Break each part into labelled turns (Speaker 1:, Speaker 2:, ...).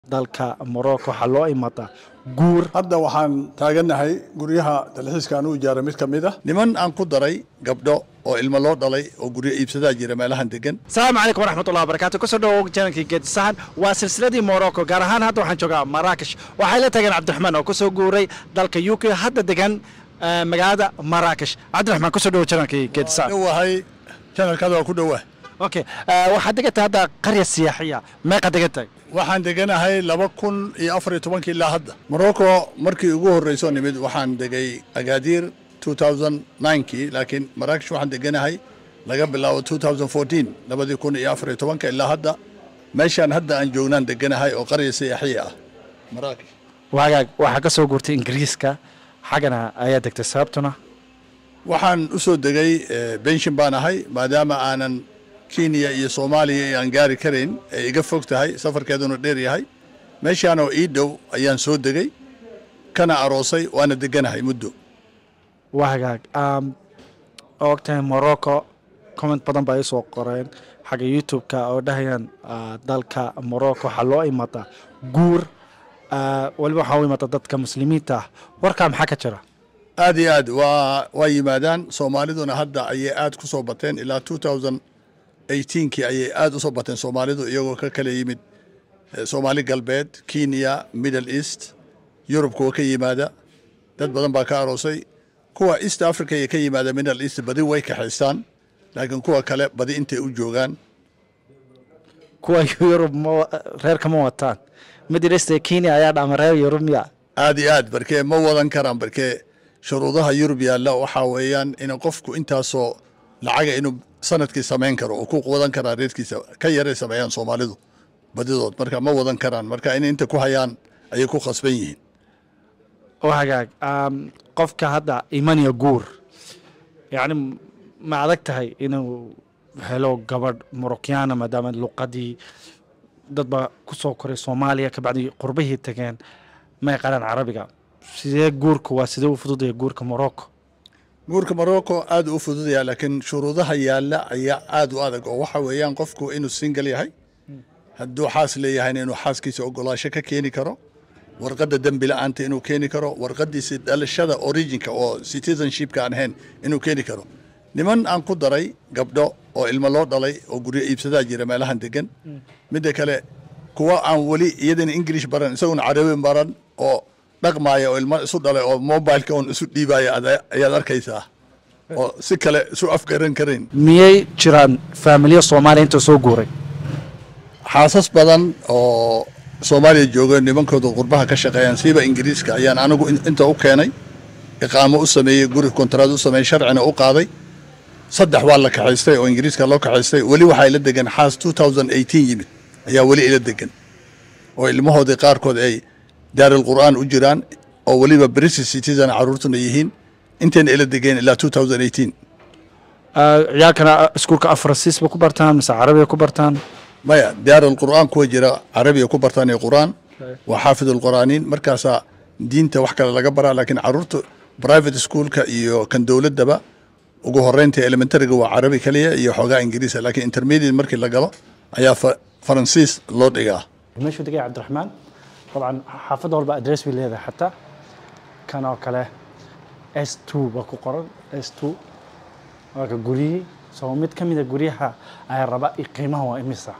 Speaker 1: dalka morocco waxaa loo imadaa guur
Speaker 2: hadda waxaan taagannahay guryaha dalxiiska aan u ijaaray mid ka mid ah
Speaker 3: niman aan ku daray gabdho oo ilmo loo dhalay oo guryo iibsadaa jira meelahan degan
Speaker 1: asalaamu calaykum waraxmatullahi wabarakatu kusoo dhawow janankii geedisahan waa silsiladii morocco gaar ahaan hadda waxaan joogaa maraakesh waxay la tageen cabdiraxmaan oo kusoo guuray dalka u k hadda degan eh, magaalada maraakesh cabdiraxmaan kusoo dhawow janankii geedisahan
Speaker 3: dhowahay janalkaada waa ku dhowaa
Speaker 1: okay eh, waxaad degantahay hadda qarya siyaaxiya meeqa degantahay
Speaker 3: waxaan deganahay laba kun iyo afar iyo tobankii ilaa hadda morocco markii ugu horreyso nimid waxaan degay agaadiir 2009kii laakiin maraakish waxaan deganahay laga bilaabo 2014 labadii kun iyo afar iyo tobanka ilaa hadda meeshaan hadda aan joognaan deganahay oo qarya siyaaxiya ah maraakish
Speaker 1: waagaag waxaa ka soo guurtay ingiriiska xaggana ayaa degtay sababtuna
Speaker 3: waxaan u soo degay eh, benshin baan ahay maadaama aanan kenya iyo soomaaliya iyo aan gaari karayn ay iga fog tahay safarkeeduna dheer yahay meeshaan oo ii dhow ayaan soo degay kana aroosay waana deganahay muddo
Speaker 1: waagaag um, ogtahay morocco comment badan baa isoo qoreen xagga youtube-ka oo dhahayaan ah, dalka morocco waxaa loo imadaa guur ah, weliba waxaa u imada dadka muslimiinta ah warkaa maxaa ka jira
Speaker 3: aad iyo aad waa waa yimaadaan soomaaliduna hadda ayay aad ku soo bateen ilaa 2018kii ayay aad u soo bateen soomaalidu iyagoo ka kala yimid eh, soomaali galbeed kenya middle east yurub kuwa ka yimaada dad badan baa ka aroosay kuwa east africa iyo ka yimaada middle east badi way kaxaystaan laakiin kuwa kale badi intay u joogaan
Speaker 1: kuwa yurub ma reerka ma wataan middle east ee kenya ayaa dhama reer yurub miya
Speaker 3: aad iyo aad barkee ma wadan karaan barkee shuruudaha yurub yaalla waxaa weeyaan in qofku intaasoo lacaga inuu sanadkii samayn karo oo ku wadan karaa reerkiisa ka yaray sameeyaan soomaalidu badidood marka ma wadan karaan marka in inta ku hayaan ayay ku khasban yihiin
Speaker 1: wagaag um, qofka hadda imanaya guur yacni ma adag tahay inuu helo gabadh morocyaana maadaama luqadii dad baa ku soo koray soomaaliya kabacdi qurbihii tageen may qaraan carabiga sidee guurka waa sidee u fududaya guurka morocco
Speaker 3: guurka morocco aad u fududaya laakiin shuruudaha yaalla ayaa aad u adag oo waxa weeyaan qofku inuu single yahay hadduu xaas leeyahayna inuu xaaskiisa ogolaasho ka keeni karo warqadda dembi la-aanta inuu keeni karo warqadiisa dhalashada originka oo citizenshipka aan ahayn inuu keeni karo niman aan ku daray gabdho oo ilmo loo dhalay oo guryo iibsadaa jira meelahan degan midda kale kuwa aan weli iyadana english baran isaguna carabi baran oo dhaqmaaya oo ilmo isu dhalay oo mobileka un isu dhiibaya ada- ayaad arkaysaa oo si kale isu afgaran karayn
Speaker 1: miyay jiraan faamilyo soomaaliya inta soo guuray
Speaker 3: xaasas badan oo soomaaliya jooga nimankooda qurbaha ka shaqeeyaan siiba ingiriiska ayaan anigu in- inta u keenay iqaamo u sameeyey guri kontraad u sameeyey sharcina u qaaday saddex waa la kaxaystay oo ingiriiska loo kaxaystay weli waxaa ila degan xaas 2018 yimid ayaa weli ila degan oo ilmahoodii qaarkood ay daaril qur'aan u jiraan oo weliba british citizen caruurtuna yihiin intayna ila degeen ilaa 2018
Speaker 1: Ah, ciyaalkana iskuulka afransiis ba ku bartaan mise carabiga ku bartaan
Speaker 3: maya daarul qur'aan kuwa jira carabiga ku bartaan iyo qur'aan waa xaafidul qur'aaniin markaasaa diinta wax kale laga baraa laakiin caruurta private schoolka iyo kan dowladdaba ugu horeynta elementaryga waa carabi kaliya iyo xoogaa ingiriisa laakiin intermediate markii la galo ayaa fa- faransiis loo dhigaa
Speaker 1: meeshuu degay cabdiraxmaan dabcan xaafadda walba adress bay leedahay xataa kan oo kale s two baa ku qoran s two waa ka guryihii soo mid ka mida guryaha ayaa raba i qiimaha waa imisa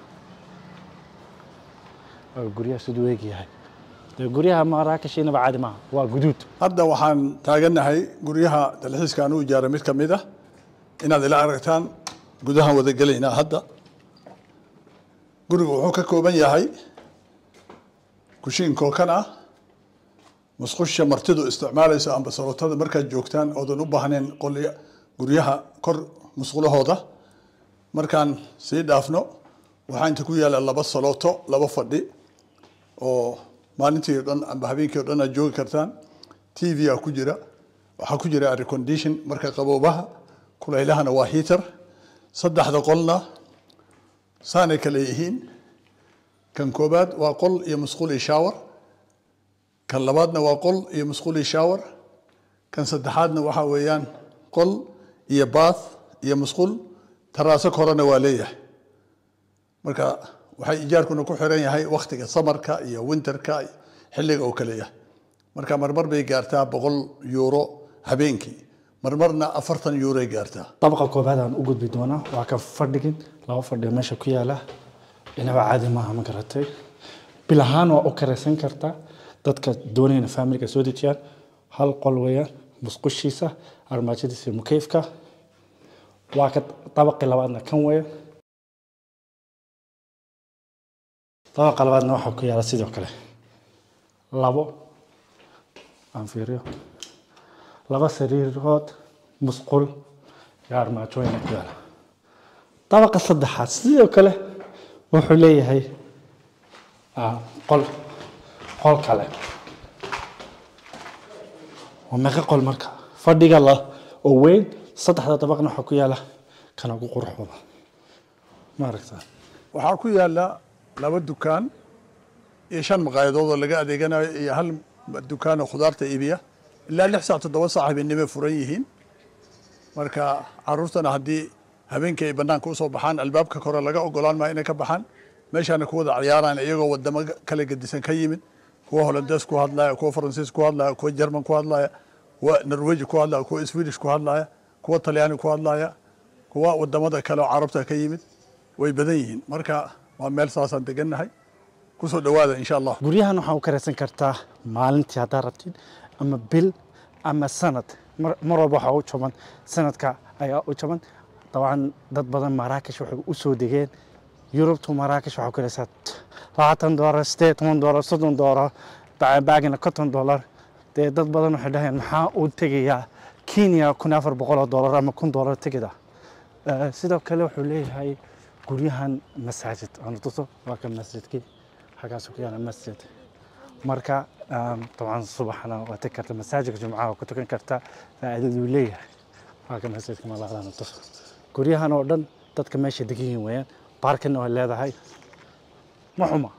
Speaker 1: waa ka guryaha siduu eegyahay dee guryaha maraakesh inaba caadi maaha waa guduud
Speaker 2: hadda waxaan taagannahay guryaha dalxiiska aan u ijaaray mid ka mid ah inaad ila aragtaan gudahan wada gelaynaa hadda gurigu wuxuu ka kooban yahay kushiin kookan ah musqusha martidu isticmaalaysa amba salootada markaad joogtaan oodan u baahnayn qolya guryaha kor musqulahooda markaan sii dhaafno waxaa inta ku yaala laba salooto laba fadhi oo maalintii o dhan amba habeenkii o dhan aad joogi kartaan t v a ku jira waxaa ku jira air condition marka qaboobaha kulaylahana waa heater saddexda qolna saanay kale yihiin kan koobaad waa qol iyo musqul iyo shower kan labaadna waa qol iyo musqul iyo shower kan saddexaadna waxaa weeyaan qol iyo bath iyo musqul taraaso korona waa leeyahay marka waxay ijaarkuna ku xiran yahay waktiga samarka iyo winterka xilliga uu kale yahay marka marmar bay gaartaa boqol yuuro habeenkii marmarna afartan yuuroay gaartaa
Speaker 1: dabaqa koobaad aan u gudbi doonaa waa ka fadhigin laba fadhiga meesha ku yaala inaba caadi maaha ma garatay bil ahaan waa u karaysan kartaa dadka doonayna faamiliga soo dejiyaan hal qol weeyaan musqushiisa armaajadiisa iyo mukeyfka waa ka dabaqii labaadna kan weeyaan dabaqa labaadna waxaa ku yaala sidoo kale labo aan fiiriyo laba sariirood musqul iyo armaajooyina ku yaala dabaqa saddexaad sidoo kale wuxuu leeyahay ah, qol qol kale waa meeqa qol marka fadhiga la oo weyn saddexda dabaqna waxaa ku yaala kana ugu qurux badan ma aragtaa
Speaker 2: waxaa ku yaala laba dukaan iyo shan maqaayadood oo laga adeeganayo iyo hal dukaan oo khudaarta iibiya ilaa lix saac toddoba saac habeenimo furan yihiin marka caruurtana haddii habeenkii ay banaanka usoo baxaan albaabka kore laga ogolaan maayo inay ka baxaan meeshaana ku wada ciyaaraan iyagoo wadamo kala gedisan ka yimid kuwa holandees ku hadlaya kuwa faransiis ku hadlaya kuwa jerman ku hadlaya kuwa norweji ku hadlaya kuwa swedish ku hadlaya kuwa talyaani ku hadlaya kuwa wadamada kale oo carabta ka yimid way badan yihiin marka waa meel saasaan degannahay kusoo dhawaada insha allah
Speaker 1: guryahan waxaa u karaysan kartaa maalintii haddaad rabtid ama bil ama sanad mar mar walba waxaa u jaban sanadka ayaa u jaban dabcan dad badan maraakish waxay u soo degeen yurubtu maraakish waxaa u karaysaa labaatan doolar sideed toban doolar soddon doolar ba- baagina konton doolar dee dad badan waxay dhahayaan maxaa uu tegayaa kenya kun afar boqol oo doolar ama kun doolar tegida Eh, sidoo kale wuxuu leeyahay guryahan masaajid aan tuso waa ka masjidkii xaggaas ku yaala masjid marka um, dabcan subaxna waa tegi karta masaajidka jumcaha waa ku tukan kartaa faa'iidaduu leeyahay waa ka masjidka malaqdaan tuso guryahan oo dhan dadka meesha degan yihiin weeyaan baarkina waa leedahay ma xuma